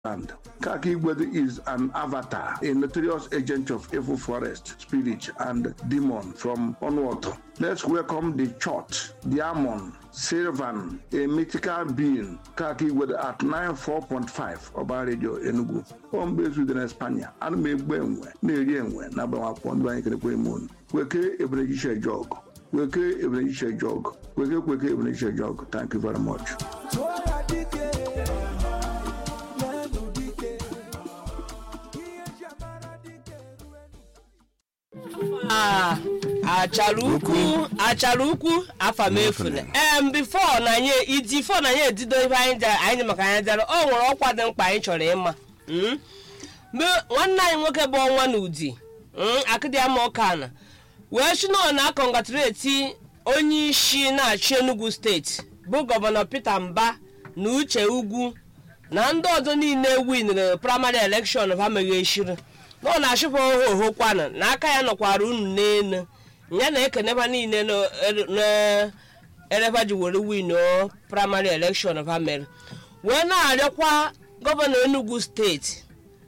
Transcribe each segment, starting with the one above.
land. Kaki Igwedu is an avatar, a notorious agent of evil forest, spirit, and demon from Onwater. Let's welcome the church, the Amon, Sylvan, a mythical being, Kaki Igwedu at 94.5 Oba Radio Enugu. Home base within Espanya. And me gbenwe, na-eri enwe, na agbanwakwụkwọ ndị anyị kerekwa ime unu. Weke Ebenejiche Jog. Weke Ebenejiche Jog. Weke Kweke Ebenejiche Jog. Thank you very much. Ah, achara ukwu achara ukwu afamefule em bifo na anyị iji fo na anyị edido ihe anyị jere anyị maka anyị jere o nwere ọkwa dị mkpa anyị chọrọ ịma Mm. mgbe nwanne anyị nwoke bụ ọnwa na udi akịdịama ọkana wee si na na akọngatureti onye isi na-achị enugu steeti bụ gọvanọ peter mba na uche ugwu na ndị ọzọ niile winere praịmarị elekshọn ha meghechiri na ọ na-achụpụ oho kwana na aka ya nọkwara unu n'elu ya na ekeneba niile na-ereba ji were win praịmarị elekshọn ha mere wee na-arịọkwa gọvanọ enugu steeti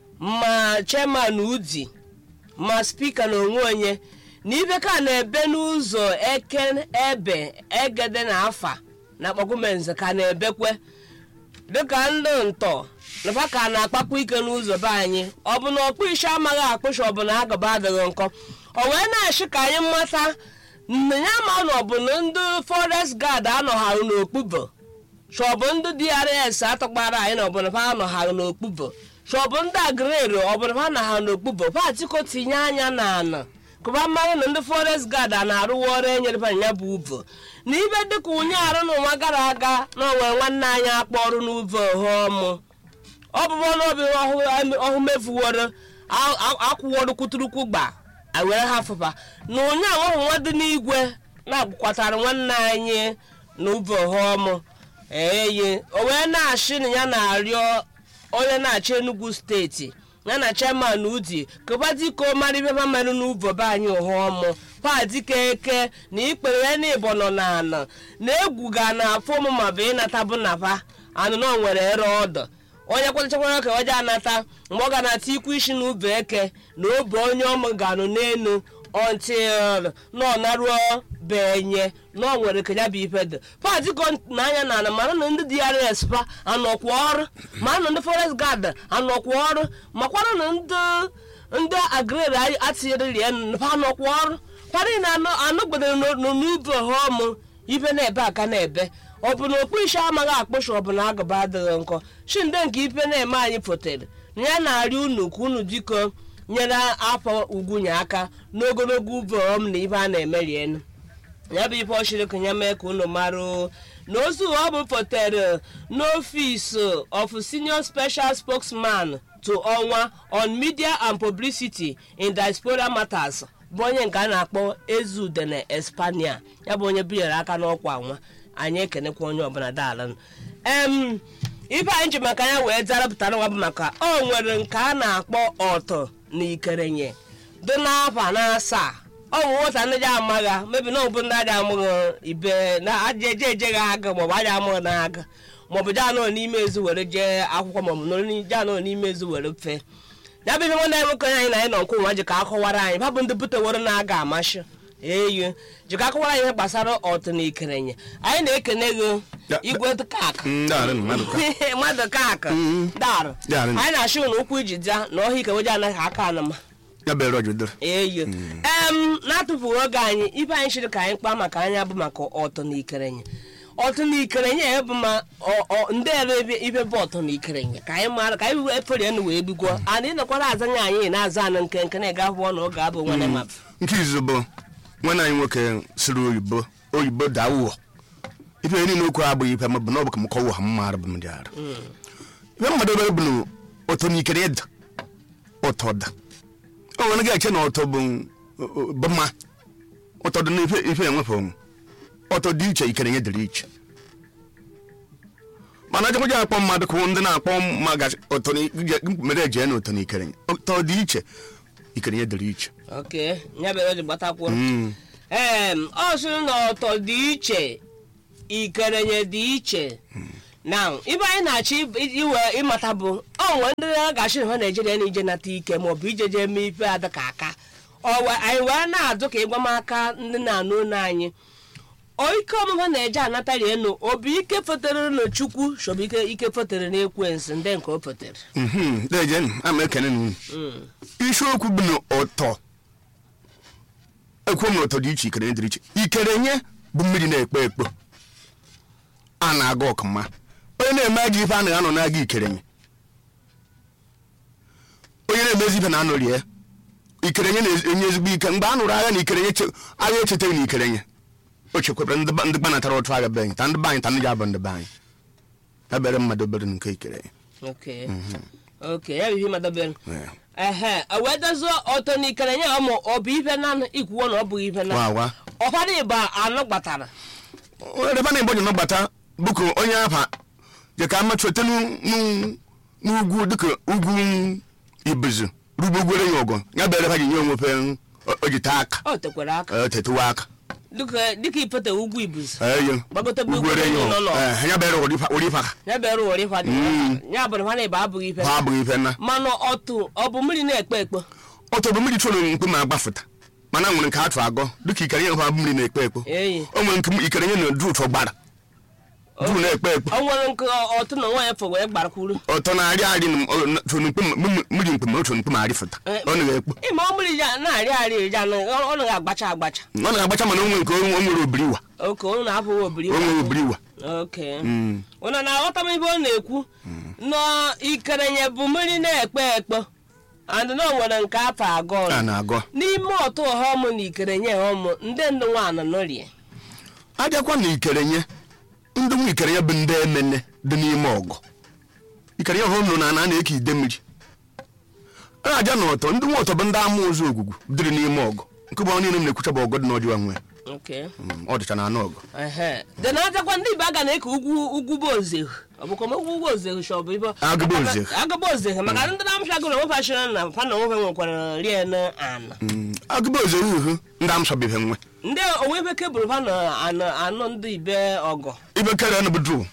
ma chairman udi ma spika na onwe onye na ibe ka na-ebe n'ụzọ eke ebe egede na afa na kpọkumenze ka na-ebekwe dịka ndị ntọ nafa ka na-akpakwa ike n'ụzọ be anyị ọ bụ na ọkpụ isi amaghị akpụcha ọ bụ na agaba adịghị nkọ o wee na-achị ka anyị mata na ya ma na ọ bụ na ndị forest guard anọghara n'okpubo chọbụ ndị drs atọgbara anyị na ọbụna ha anọghara n'okpubo chọbụ ndị agrero ọbụna ha naghara n'okpubo patiko tinye anya na ana kụba mmanụ na ndị forest guard a na-arụwa ọrụ enyere ya bụ uvo na ibe dịka unye arụ n'ụwa gara aga na onwere nwanne anyị akpọ ọrụ n'uvo ọmụ ọ bụbụ n'obi ọhụ mefuworo akwụworo kwuturukwu gba were ha fụpa na onye ahụ nwa dị n'igwe na-agwụkwatara nwanne anyị na uvo ọmụ eye o wee na-achị na ya na-arịọ onye na-achị enugu steeti ya na chairman udi kụbadiko mara ibe ma mere n'uvo be anyị ụhọmụ padike eke na ikpere ya na ịbọ nọ n'ala na egwu ga na afọ ụmụ ma bụ ịnata bụ napa anụ na nwere ere ọdọ onye kwatachakwara ka oje anata mgbe ọ ga na-ata ikwu isi na ube eke na obe onye ọmụ ga-anụ n'elu until na ọ naruo benye na ọ nwere ka ya bụ ife dị padiko na anya na ana mara na ndị drs pa anọkwa ọrụ ma na ndị forest guard anọkwa ọrụ makwara na ndị ndị agrere atinyereri ya ha anọkwa ọrụ parị na anọgbedere n'ubi ọmụ ibe na-ebe aka na-ebe ọ bụ na okpu isi amaghị akpụcha ọ bụ na agụba adịghị nkọ chinde nke ife na-eme anyị fotere na ya na-arị unu ka unu dịko nyere afọ ugwunye aka n'ogologo ube ọm na ibe a na-emeri enu ya bụ ife ọchịrị ka ya mee ka unu marụ na ozu ọ bụ fotere n'ọfịs of senior special spokesman to ọnwa on media and publicity in diaspora matters bụ onye nke a na-akpọ ezudene espania ya bụ onye binyere aka n'ọkwa nwa anyị ekenekwa onye ọbụla daalụ em ibe anyị ji maka ya wee zarapụtara nwa bụ maka o nwere nke a na-akpọ ọtọ na ikerenye dị n'afọ na asaa ọ bụ nwata ndị ji amagha mebi na ọbụ ndị aja amụghị ibe na aja eje ejeghị aga maọbụ aja amụghị na aga maọbụ jee anọ n'ime ezu were jee akwụkwọ maọbụ jee anọ n'ime ezu were fee ya bụ ihe nwanne anyị nwoke anyị na anyị nọ nkwu nwa ji ka akọwara anyị babụ ndị buteworo na-aga amashi eyi ji ka akọwara anyị ihe gbasara ọtụ na ikerenye anyị na-ekene gị igwe kak mmadụ kak darụ anyị na-achị ụlọ ụkwụ iji ja na ọhịa ikeweje anaghị aka anama eyi em na-atụfughị oge anyị ibe anyị chịrị ka anyị kpaa maka anya bụ maka ọtụ na ikerenye ọtụ na ikerenye ya bụ ma ndị ere ibe bụ ọtụ na ikerenye ka anyị mara ka anyị efere enu wee bigwo ana ịnọkwara azanye anyị na-aza anụ nke nke na-ega akwụkwọ na oge abụ nwanne ma nke izu bụ nwanne anyị nwoke siri oyibo oyibo daa ụwọ ife niile okwu abụghị ife mabụ na ọ bụ ka m kọwa ha mmadụ bụ ndị arụ ife mmadụ obere bụ na ụtọ na ikere ịda ụtọ da o nwere ga-eche na ụtọ bụ mma ụtọ dị na ife enwefe onwe ọtọ dị iche ikere nye dịrị iche mana ajekwaja akpọ mmadụ ka ndị na-akpọ mere eje na ụtọ na ikere ụtọ dị iche ikere nye dịrị iche ok ya mere o ji gbatakwuo ee ọ sịrị na ọtọ dị iche ikerenye dị iche now ibe anyị na-achọ i- iwe ịmata bụ o nwere ndị na-agachi na ha naijiria na ije nata ike maọbụ ije jee mee ife ada ka aka ọ we- anyị wee na-adụ ka ịgwa m aka ndị na-anụ onu anyị o ike ọmụma na-eje anata rienu obi ike fotere na chukwu chọbụ ike ike fotere na ekwensu ndị nke o fotere Mhm, dejen ama ekene na unu isiokwu bụ na ụtọ ekwu m na ụtọ dị iche ikere dịrị iche ikere nye bụ mmiri na-ekpo ekpo a na-aga ọkụma onye na-eme ajọ ife anaghị anọ na-aga ikere nye onye na-emezi ife na-anọ rie ikere nye na-enye ezigbo ike mgbe a nụrụ agha na ikere nye che- agha echetaghị na ikere nye o chekwabara ndị ba- ndị gbanatara otu agha be anyị ta ndị be anyị ta ndị ji abụ ndị be anyị ebere mmadụ obere nke ikere nye okay okay ya bụ ihe madobere Yeah. ehe o wee dozie ọtọ na ikere nye ọmụ ọ bụ ife na ikwuwo na ọ bụghị ife na Wa, wa. ọfọdụ ịba anọ gbatara reba na igbo nọgbata bụkụ onye afa je ka ama chọta n'ugwu dịka ugwu ibuzu rugbogwere ya ọgọ ya bere ha ji nye onwe fe o ji taa aka o tekwara aka eh, tetewa aka dịka dịka ipete ugwu ibuzi eyo Gbagote bụ ugwere ugwu ya nọ ọgọ nọ. Eh, ya bere wori ifa ha ya bịara ụwara ịkwa dị ya bụrụ ha na ịba abụghị ife ha abụghị ife na mana ọtụ ọ bụ mmiri na-ekpe ekpe ọtọ bụ mmiri chụrụ mkpe ma agbafụta mana nwere nke atụ agọ dịka ikere nye ha bụ mmiri na-ekpe ekpo eyi o nwere nke ikere nye na du ụtọ gbara du na-ekpe ekpo ọ nwere nke ọtụ na nwaanyị fọ wee gbarakwuru ọtọ na-arị arị chụrụ mkpe mmiri mkpe ma o chụrụ mkpe ma arịfụta Eh, ọ na-ekpo ịma ọ mmiri ya na-arị arị ya na ọ naghị agbacha agbacha ọ na-agbacha mana onwe nke o nwere obiri iwa oke ọ na-abụghị obiri o nwere obiri iwa oke ụna na-aghọta m ibe ọ na-ekwu nọ ikerenye bụ mmiri na-ekpe ekpe and na o nwere nke afọ agọ a na-agọ n'ime ọtụ ọghọm na ikerenye ọmụ ndị ndụ nwaanyị nọrie ajakwa na ikerenye ndị nwa ikerenye bụ ndị emene dị n'ime ọgọ ikerenye ọhụrụ nọ na ana na-eke ide mmiri a na-aja na ọtọ ndị nwa ọtọ bụ ndị ama ụzọ ogwugwu dịrị n'ime ọgọ nke bụ niile m na-ekwucha bụ ọgọ dị n'ọdịwa nwe Okay. Mm, ọ dịcha na anụ ọgọ Ehe. dị na ajakwa ndị ibe aga na-eke ugwu ugwu bụ ozehu ọ bụkwa ma ugwu bụ ozehu shọ bụ ibe Agụba ozehu. agụba ozehu maka ndị na-amụcha gụrụ onwe fashọn na fa na onwe nwekwara rie na ana Mm, agụba oze uhu ndị amsọbibe nwe ndị onwe ebe kebụl fa na anọ anọ ndị ibe ọgọ ibe kere nụ bụ duu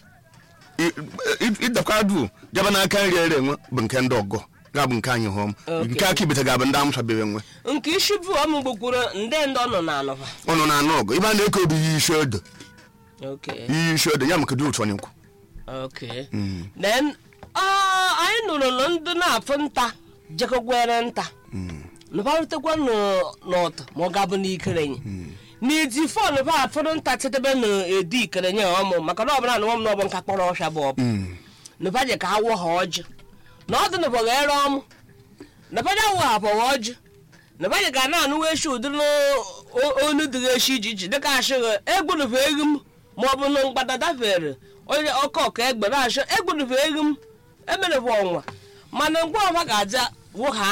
ịdakwa duu jaba n'aka nri ere enwe bụ nke ndị ọgọ ga-abụ nke anyị hụm Okay. nke aka ibete ga-abụ ndị amsọbibe nwe nke isi bụ ọmụ gbukwuru ndị ndị ọ nọ na anọfa ọnụ na anụ ọgọ ibe a na-eke obi yi isi odo okay iyi isi odo ya maka dị ụtọ n'ikwu okay then ah, anyị nụrụ na ndị na-afụ nta jekọgwere nta nụbarụtekwa n'ọtụ ma ọ ga-abụ n'ikerenye n'eti fon fa afụrụ nta tetebe na edi ikerenye ọmụ maka na ọbụla na nwa m na ọbụ nka kpọrọ ọsha bụ ọbụ nụfa je ka ha wụ ha ọjị na ọdụ nụbọ ghere ọmụ nụfa je awụ ha bọwa ọjị nụfa je ka na-anụ eshi ụdịrị onu dịghị eshi iji iji dịka ashịghị egbunufe eghi m ma ọ bụ na mgbada dafere onye ọkọ ọka egbe na-ashọ egbunufe eghi m emerefe ọnwa mana mgbe ọfa ga-aja wụ ha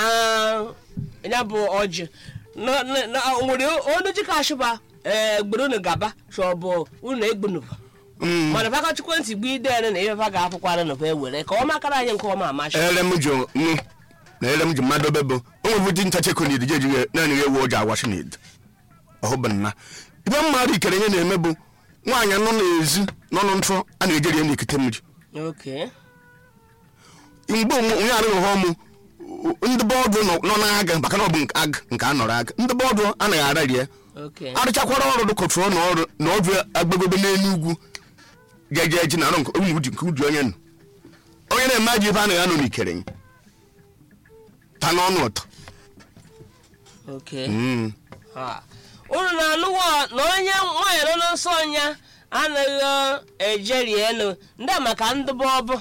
ya bụ ọjị na- na- na- o nwere onu ji ka ashịba egbere unu gaba shọbụ unu egbunufa Mm. mana faka chukwentị gbu idere na ifefa ga-apụkwara nụfa ewere ka ọ makara anyị nke ọma amachi ere m ji nụ na ere m ji mmadụ obe bụ o nwere dị ncha chekụ n'idi jeji naanị ya ewu oji awashi n'idi ọhụbụ nna ibe mmadụ ikere ihe na-eme bụ nwaanyị nọ n'ezi nọ n'ntụ a na-ejeri ya n'ikite mmiri Okay. mgbe onwe- onye arụ ụhọ mụ ndị bọọdụ nọ nọ n'aga maka na ọ bụ nke ag nke a nọrọ aga ndị bọọdụ anaghị arari ya Okay. arụchakwara ọrụ dụkọtụrụ na ọrụ na ọdụ agbagobe n'elu ugwu jeje eji na arụ nke ụmụ uji nke uji onye nọ onye na-eme ajọ ife anaghị anọ n'ikere ya ta n'ọnụ ụtọ Okay. Mm. Ha. unu na-anụwo na onye nwaanyị nọ n'nsọ ọnya anaghị ejeri elu ndị a maka ndị bọbụ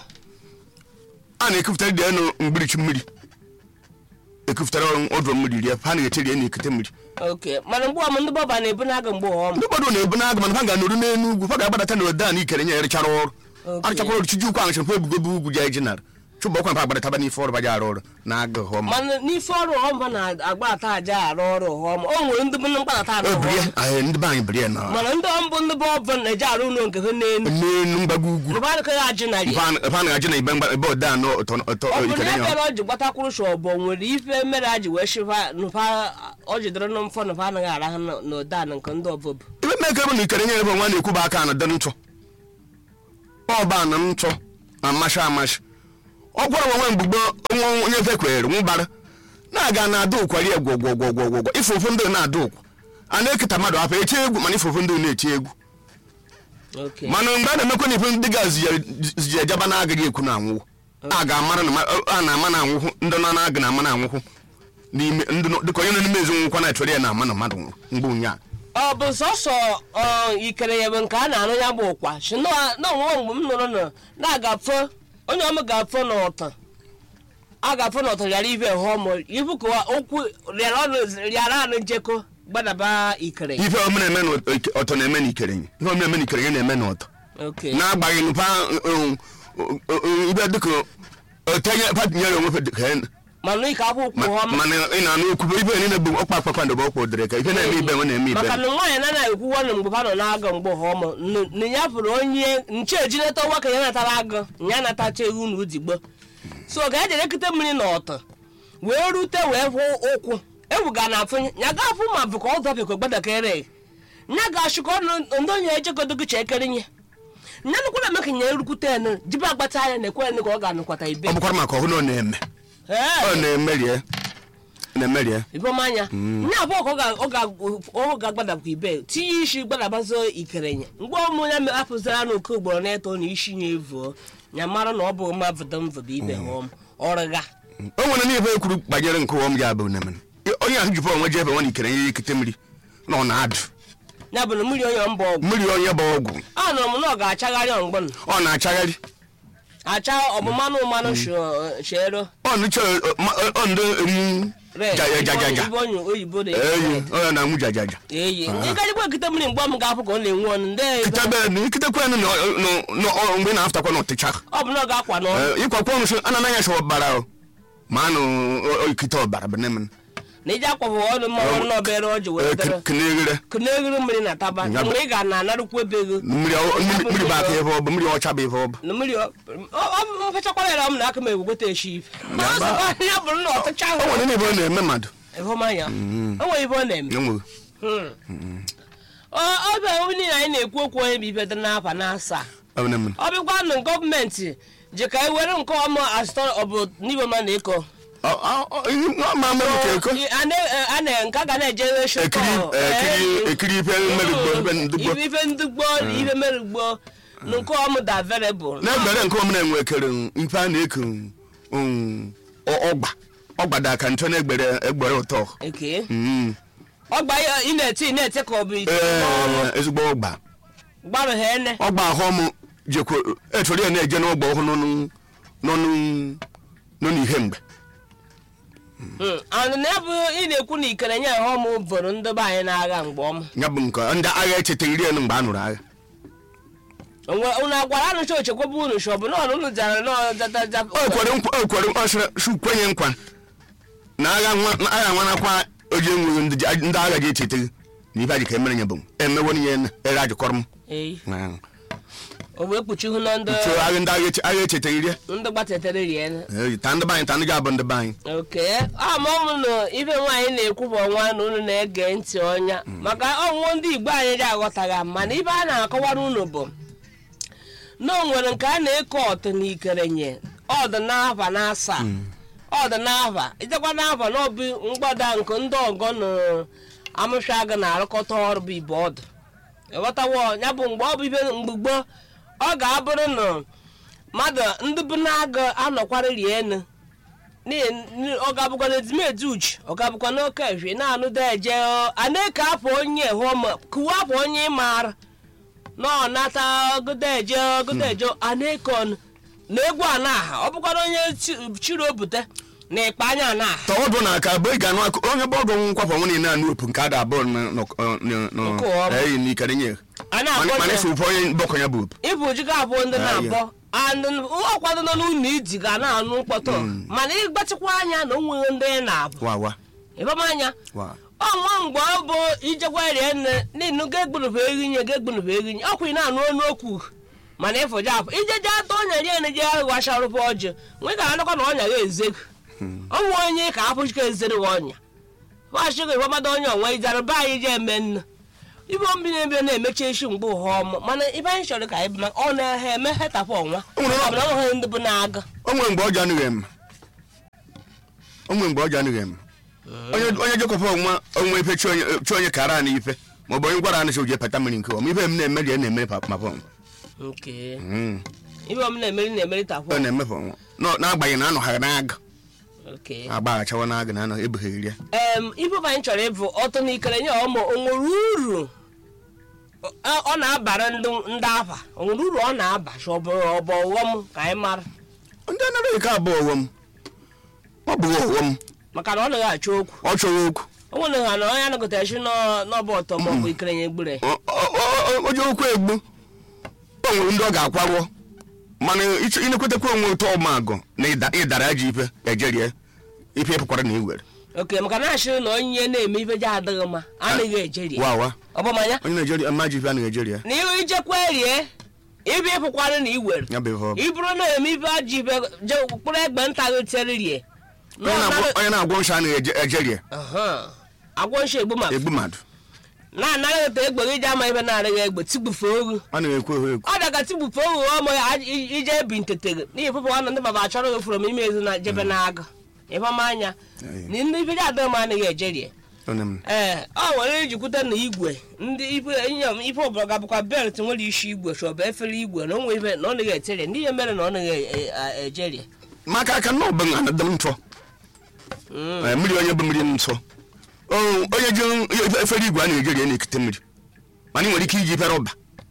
a na-ekupụtara dị enu mgbirichi mmiri ekupụtara ọdụ mmiri rie ha na-eteri ya n'ikite mmiri oke mana mgbe ọmụ ndị bọba na-ebu n'aga mgbe ọm ndị gbado na-ebu n'agụ mana ha ga-anọrụ n'elu ugwu ha ga-agbadata na ode a na ikere nye ya rịchara ọrụ Okay. arụchakwara ọrụ chiji ukwu ahụ chekwa ebugobe ugwu ji eji nara chụbụ ọkwa mpa agbadataba n'ife ọrụ baja arụ ọrụ na agụ hụọ ma mana n'ife ọrụ ọmba na-agba ata aja arụ ọrụ ọm o nwere ndị bụ mkpata arụ obiri ọm ahụ ndị be anyị biri ya na mana ndị ọmbụ ndị bọbụ na-eje arụ ụlọ nke ha n'elu n'elu mgbago ugwu rụba adịkọghị ajị narị ebe a- ebe a na-ajụ na ibe mgba- ebe ode anọ ụtọ ụtọ ọ bụ na ikere ya nye bịara ọ ji gbatakwuru shọbụ nwere ife mere a ji wee shifa nụfa ọ jidere na mfọ nụfa anaghị arahụ n'ụda nke ndị ọbụbụ ibe mmeke bụ na ikere nye ebe nwa na-ekwu bụ aka na dị ntụ ọba na ntụ amasị amasị ọ gwara nwe mgbugbo nwa onye fe kwere nwụbara na-aga na-ada ụkwari egwu ọgwụ ọgwụ ọgwụ ọgwụ ife ofu ndị na-ada ụkwa a na-eketa mmadụ afọ eti egwu mana ife ofu ndị na-eti egwu Okay. mana mgbe a na-emekwa na ife ndị ga ziji ejaba na-agaghị ekwu na anwụwụ a ga-amara na ma- a na-ama na anwụhụ ndị nọ na-aga na ama na anwụhụ n'ime ndị nọ- dịka onye nọ n'ime ezinụkwụ na-achọrọ ya na ama na mmadụ nwụrụ mgbe ụnyaahụ ọ bụ sọsọ ọ, ikere ya bụ nke a na-arụ ya bụ ụkwa si na na onwe mgbe m nụrụ na na-agafe onye ọma ga-afọ n'ọta a ga-afọ n'ọta rịara ibe hụmụ ibu ka okwu rịara ọnụ rịara anụ njekọ gbadaba ikere ife ọmụ na-eme na ọtọ na-eme na ikere nye ihe ọmụ na-eme na ikere nye na-eme na ọtọ Okay. na-agbaghị nụpa ibe dịka otenye patinyere onwe fe dịka ya- mana ike akwụkwọ ma- hụma mana ị na-anụ okwu ibe niile bụ ọkpa kpakpando bụ ọkpa odere ka ife na-eme ibe nwe na-eme ibe maka na nwaanyị na anaghị ekwuwa na mgbe ha nọ na-aga mgbe hụmụ na ya pụrụ onye nche ejineta ọnwa ka ya natara agụ ya natacha ewu na udigbo so ga eje ekute mmiri na ọtọ wee rute wee hụ ụkwụ ewuga na afụ ya ga afụ ma bụ ka ọ dọbịkwa gbadakere ya ga achụkọ ndị onye ejegodogo chekere nye nya nukwara eme ka nya erukwute enu jibe agbata anya na ekwere ka ọ ga-anụkwata ibe ọ bụkwara maka ọhụrụ ọ na-eme ọ Ee, na-emerie na-emerie ibomanya nya abụọ ka ọ ga- ọ ga- ọ ga-agbadakwa ibe tinye isi gbadabazo ikerenye mgbe ọmụ ya apụzira na oke ugboro na eto na isi nya evuo ya mara na ọ bụ mma vụdọmvụdọ ibe hụm ọrịga o nwere n'ife ekwuru banyere nke ụwọ m ya bụ nemen onye ahụ jipụ onwe ji ebe nwa na ikere nye ikete mmiri na ọ na-adụ ya bụ na mmiri onye mba ọgwụ mmiri onye bụ ọgwụ anụrụ m na ọ ga-achagharị ọmgbọn ọ na-achagharị acha ọmụmanụ mmanụ shero ọ nụcha ọ ndị emu jajajaja ibe onye oyibo na eyi onye na-anwụ jajaja eyi ndị garịgwa ekite mmiri mgbe m ga-apụ ka ọ na-enwe ọnụ ndị kitabe na ikitekwe nụ mgbe ị na-afụtakwa n'ọtịcha ọ bụ na ọ ga-akwa n'ọnụ ịkwakwa ọnụ so ana anaghị asa ọbara o ma anụ ikite ọbara bụ nemen na ije akwapụ ọnụ ma ọnụ n'obere ọjị wee dere keneghere kụnegiri mmiri na taba Ya bụ- mgbe ị ga na anarụkwa ebe ego mmiri ọ- mmiri mmiri bụ aka ebe ọ bụ mmiri ọcha bụ ebe ọ bụ na mmiri ọ- ọ- ọ- mfechakwara ya m na aka m egwegweta eshi ife ya bụrụ na ọtụcha o ahụ nwere n'ebe ọ na-eme mmadụ ịhụmanya o nwere ibe ọ na-eme enweghị Hmm. Ọ- ọ bụ ebe niile anyị na-ekwu okwu onye bụ ibe dị n'afa na asaa ọ bụ nemen ọ bịakwa na gọọmenti ji ka e were nke ọma asụtọ ọbụ n'ibe ma na-eko ma mere ka eko a na- a na nke a ga na-eje ekiri ekiri ekiri ife mmerigbo ife ndugbo ife ife ndugbo na ife merugbo na nke ọmụ da variable na-egbere nke omena enwe ekere ife a na-eke um, ọ- ọgba ọgba da aka ntọ na-egbere egbere ụtọ eke Mm. ọgba ya ị na-ete ị na-ete ka ọ bụ ite Ee, n'ọnụ ezigbo ọgba gbarụ ha ene ọgba ahụ m jekwa echọrọ ya na-eje n'ọgba ọhụụ n'ọnụ n'ọnụ n'ọnụ ihe mgbe anụ na ya bụ ị na-ekwu na ikere nye ha ọmụ bụrụ ndị be anyị na-agha mgbe ọma ya bụ nke ndị agha echetaghị iri elu mgbe a nụrụ agha onwe unu agwara anụ chọ chekwaba unu shọ bụ na ọnụ unu jara n'ọjataja o kwere nkwa o kwere ọsịrị su kwenye nkwa na agha nwa na agha nwanakwa oji enweghị ndị ji- ndị agha ji echetaghị na ife a ji ka emere nye bụ emewo n'ihe na ere ajụkọrọ m ee Na- o wee kpuchihu na ndị so agha ndị agha eche- agha echetaghị iri ndị gbatetere rie Ee, ta ndị be anyị ta ndị ga-abụ ndị be anyị oke ama ọmụ na ife nwaanyị na-ekwu bụ ọnwa na unu na-ege ntị ọnya maka ọnwụnwụ ndị igbo anyị dị aghọtaghị mana ibe a na-akọwara unu bụ na o nwere nke a na-eke ọtụ na ikerenye ọdụ n'afa na asaa ọdụ n'afa ijekwa n'afa na ọbụ mgbada nke ndị ọgọ na amụshaga na-arụkọta ọrụ bụ ibe ọdụ ịghọtawo ya bụ mgbe ọ bụ ibe mgbugbo ọ ga-abụrụ na mmadụ ndị bụ na-agụ anọkwara rie enu n'ihi ọ ga-abụkwa na ezumezu uche ọ ga-abụkwa n'oke efe na-anụ deje a na-eke afọ onye hụma kụwa afọ onye ịmara na ọ nata godeje godeje a na-eke ọnụ na egwu anaha ọ bụkwara onye chi- chiri obute na ịkpa anya anaha tọọdụ na aka bụ ị ga-anụ akụ onye bọọdụ nkwafọ nwe niile anụ opu nke ada abụọ Nke ọma. eyi n'ikere nye a mana na-akpọ mana ya ife ụfọ onye bọkọ ya bụ opu ịbụ jiga abụọ ndị na-abọ and ọkwado nọ n'ụlọ iji ga na-anụ mkpọtụ mana ịgbatịkwa anya na o nweghị ndị ị na-abụ wa wa ịbamanya wa ọnwa mgbe ọ bụ ijekwa rie nne n'inu ga-egbunubu eginye ga-egbunubu eginye ọkwa ị na-anụ ọnụ okwu mana ịfụja afọ ije je atọ ọnya rie ne je ghasharụpụ ọjị nwe ga anakwa na ọnya ga ezego ọnwa onye ka afụchika ezere gị ọnya fashịga ịfọmada onye onwe ijara be anyị je eme nnu ibe obi na-ebe na-emechi echi mgbe ụha ọmụ mana ibe anyị chọrọ ka anyị bụ maka ọ na-ehe eme hetapụ ọnwa O nwere- ọ bụ na ọ nweghị ndị bụ na-aga o nwere mgbe ọjọọ anaghị eme o nwere mgbe ọjọọ anaghị eme onye onye jekọpa onwe onwe ife chi onye chi onye kara anyị ife ma ọ bụ onye gwara anyị sị oje pata mmiri nke ọma ife m na-emeri ya na-emeri pa- ma pọn nke Mm. ibe ọm na-emeri na-emeri tapụ ọ na-emefe ọnwa Nọ- n'agbanyeghị na anọghara n'aga nke agbaghachawa n'aga na anọ ebugheri ya em ibe ọbụ anyị chọrọ ịbụ ọtọ n'ikere nye ọmụ o nwere uru ọ- ọ na-abara ndị ndị afa o nwere uru ọ na-aba sị ọ bụ ọ bụ ọghọm ka anyị mara ndị anaghị ike abụọ ọghọm ọ bụghị ọghọm maka na ọ naghị achọ okwu ọ chọrọ okwu o nwere ha na onye anọgọtara chi n'ọba ọtọ ma ọ bụ ikere nye gbure Ọ- ọ- ọ- onye okwu egbu o nwere ndị ọ ga-akwagwọ mana ịchọ- ịnekwetakwa onwe ụtọ ọmagụ na ịda- ịdara ajọ ife ejerie ife ịpụkwara na iwere oke maka na achịrị na onye na-eme ife ji adịghị mma anaghị ejeri wawa ọbụmanya onye naijiria ama ji ife a na-ejeri ya na ihu ijekwa rie ibe ịpụkwara na iwere ya bụ ihe ọ bụ. iburu na-eme ife ajọ ife je kpụrụ egbe nta gị tiere rie Onye na-agwọ- onye na-agwọ nsọ anaghị ejeri ya agwọ nshi egbu ma egbu mmadụ na-anaghị ete egbe gị ji ama ife na-arịghị egbe tigbufe ogu a na-ekwu ehu ekwu ọ daga tigbufe ogu ọmụ ya aj- i- ije ebi ntetere n'ihi pụpụ nwanne ndị baba achọrọ gị fụrụ m ime ezu na jebe na-aga ịfama anya na ndị ife ji adịghị m anaghị ejerie Onye m- ee ọ nwere ijikwute na igwe ndị ife inyom ife ọbụla ga-abụkwa belt nwere isi igwe chọbụ efere igwe na onwe ife na ọ naghị eterie ndị ihe mere na ọ naghị e- e- ejerie maka aka na ọbụ na dị m ntọ Eh, mmiri onye bụ mmiri nsọ O, onye ji efe- efere igwe a na-ejeri ya na-ekute mmiri mana ị nwere ike iji efere ọba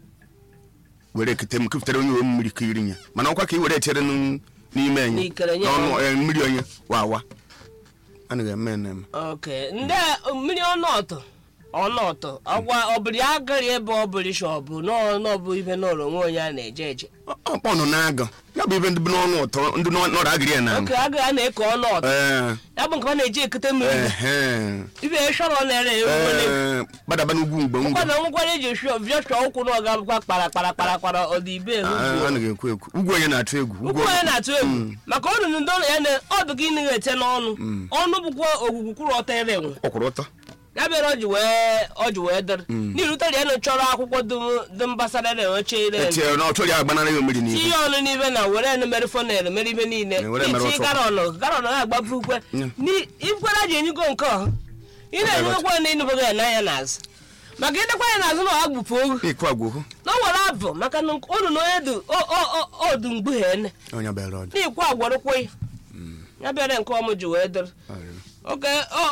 were ekute m kụpụtara onye uwe mmiri ka iri ya mana ọkwa ka ị were etere n- n'ime enye N'ikere nye n'ọnụ eh, mmiri onye wawa anaghị eme ya na-eme oke ndị mmiri ọnọtụ ọnọtụ ọgwa ọbụrụ ya agara ebe ọ bụrụ isi ọ bụ n'ọbụ ife n'ụlọ onwe onye a na-eje eje ọkpọ nọ na-aga ya bụ ibe ndị bụ n'ọnụ ụtọ ndị nọ- nọrọ agịrị ya na oke agara a na-eke ọnọtụ ee ya bụ nke a na-eji ekute mmiri ehe ibe shọrọ na-ere ewu ee gbadaba n'ugwu mgbe ngwa ụkwara nwekwara eji viọchọ ụkwụ na ọga bụkwa kpara kpara kpara kpara ọdịbe ehu a anaghị ekwu ekwu ugwu onye na-atụ egwu ụkwụ onye na-atụ egwu maka ọnụ ndị ụlọ ya na ọdụ gị naghị ete n'ọnụ ọnụ bụkwa ogwugwu kwụrụ ọtọ ere enwe ọkwụrụ ụtọ ya bịara ọ ji wee ọ ji wee dịrị n'irutere ya na chọrọ akwụkwọ dum- dum gbasara ere oche ire etinyere na ọtụ ya agbanara ya mmiri n'ihu tinye ọnụ n'ibe na were enu mere fonel mere ibe niile Eh, were mere itinye ụtụ. garọnụ garọnụ ga-agbafu ukwe Mm. ikwere ji enyigo nke ọha ị na-enyegokwa na ịnụbeghị ya n'anya n'azụ maka ịdekwa ya n'azụ na ọ gbupụ ogu ikwu agwụhụ na ọ nwere abụ maka na unu na onye du odu mgbe ha ene onye bịara ọdụ n'ikwu agwarụkwa ya ya bịara nke ọmụ ji wee dịrị oke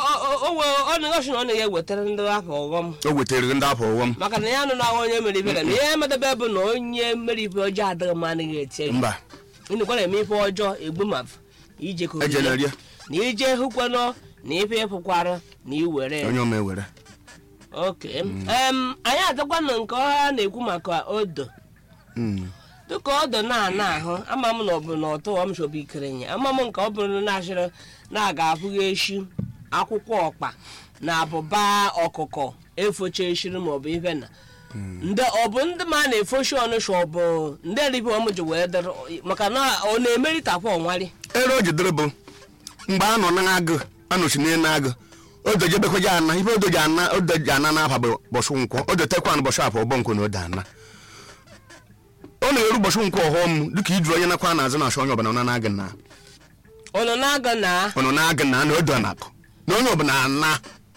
ọnụgosi na ọ na-ya ewetara ndị afọ ọghọm o wetara ndị afọ ụghọm maka na ya anụ na onye mere ibe na ihe emedebe bụ na onye mere ibe ọjọọ adịghị mma anaghị eti mba ịnụkwa na-eme ife ọjọọ egbu ma ije ka ejela orire. rie na ije hụkwanụ na ife ịfụkwara na iwere ya. onye ọma ewere oke em anyị adịkwa na nke ọha na-ekwu maka odo Mm. dịka ọdụ na-ana ahụ ama m na ọ bụ na ọtụwa m chọbụ ikerenye ama m nke ọ bụrụ na achịrị na-aga afụghị eshi akwụkwọ ọkpa na abụba ọkụkọ efocha eshiri maọbụ ife na ndị ọ bụ ndị ma a na-efochi ọnụcha ọ bụ ndị eribe ọm ji wee dịrị maka na ọ na-emerịtakwa ọnwali ere o jidere bụ mgbe a nọ na-agụ anọchi n'elu agụ odo jebekwaje ana ife odo ji ana odo ji ana n'afa bụ bọchụ nkwọ odo tekwa na bọchụ afọ ọbọ nkwo na ode ana ọ na-eru bọchụ nkwọ ọghọm dịka ijuru onye nakwa n'azụ na-achọ onye ọbụla ọ na-agụ na ọ nọ na-aga na ọ nọ na-agụ na na odo na-akụ na onye ọbụla ana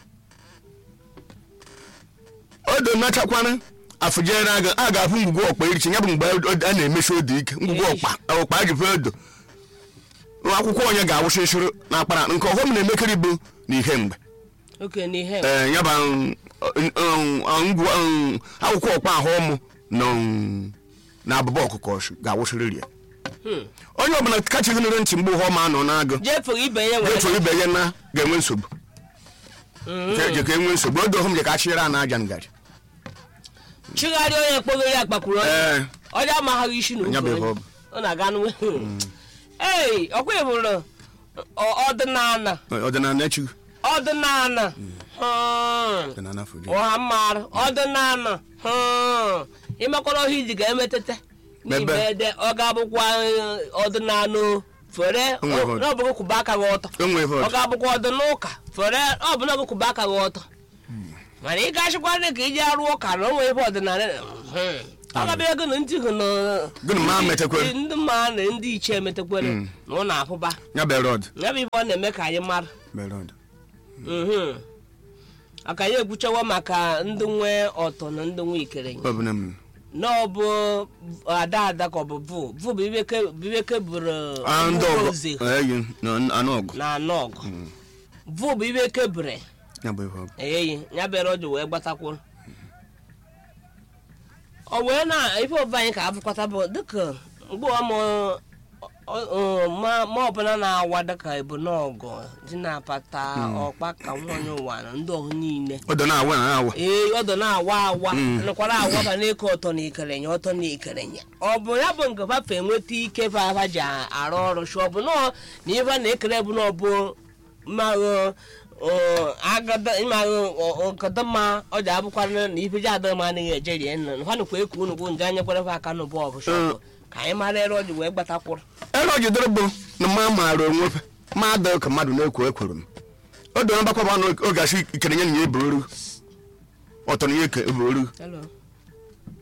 odo nachakwana afụjere agụ a ga-afụ ngwugwu ọkpa irichi ya bụ mgbe a na-emechi odo ike ngwugwu ọkpa ọkpa a ji fe odo akwụkwọ onye ga-awụsị nsịrị na akpara nke ọghọm na-emekiri bụ na ihe mgbe oke n'ihe ee ya bụ um, um, um, ngwu- um, akwụkwọ ọkpa ahụ ọmụ na um, na abụba ọkụkọ sh- ga-awụsịrị rie onye ọbụla kachighịnere ntị mgbe ụhọ ma anọ na-agụ jefughị ibe ya nwere efu ibe ya na ga-enwe nsogbu je ka enwe nsogbu odo ọhụm je ka achịrị a na aja ngaji chigharịa onye kpọgo ya kpakwuru onye ee ọja amaghaghị isi na ya bụ ukwu ihe ọ onye bụ. ọ na-aga n'uwe ei ọkwa ịbụrụ ọ- ọdịnala ọdịnala echighị ọdịnala hmm. ọdịnala fuji ọha mmarụ ọdịnala hmm. ịmakwara ọhịa iji ga-emetete n'ime Ebe. ede ọ ga-abụkwa eh, ọdịnala fere Onwe ihe. n'ọbụghị kwụba aka gị ọtọ enwe ihe ọ ọdị ga-abụkwa ọdịnala ụka fere ọ bụ n'ọbụ kwụba aka gị ọtọ mana ị gachịkwa dị ka iji arụ ụka na onwe ebe ọdịnala mhm. ọ gabịa ego na ndị hụ na Gịnị ma metekwere? ndị mma na ndị ichie emetekwere na ọ na-ahụba ya bụ erod ya bụ ife ọ na-eme ka anyị mara berod Mhm. aka anyị ekwuchawa maka ndị nwe ọtọ na ndị nwe ikerenye ọbụla m na ọ bụ ada ada ka ọ bụ vụ vụ bụ ibe ke- bụ ibe keburu Ah, ndị ụmụ ọgọ ozi eyi na anụ ọgụ na anọ ọgụ vụ bụ ibe kebure ya bụ ihe ọgụ eyi ya bere ọjụ wee gbatakwuru ọ wee na ife ọba anyị ka abụkwata bụ dịka mgbe ọmụ ma ma ọbụla na-awa dịka ebu n'ọgụ dị na-apata ọkpa ka nwanyị ụwa na ndị ọhụ niile ọdọ na-awa na awa ee ọdọ na-awa awa nakwara awaba n'ike ọtọ na ikerenye ọtọ na ikerenye ọ bụ ya bụ nke fafe enweta ike fafa ji arụ ọrụ shi ọ bụ nọọ na ife a na-ekere bụ na ọ bụ mmaghụ agada ịmaghụ nkata mma ọ ji abụkwara na ife ji adịghị m anaghị eje rie nna ha nụkwa eku unu bụ nje anya kwere fa aka n'ụbọ ọgụ shọpụ ka anyị mara ere ọ ji wee gbatakwụrụ ere o jidere bụ na mma maara onwe fe ma adịghị ka mmadụ na-ekwo ekwere m o doro mgbakwa bụ oge asị ikere nye na ya ebuoru ọtọ na ya eke ebuoru Hello.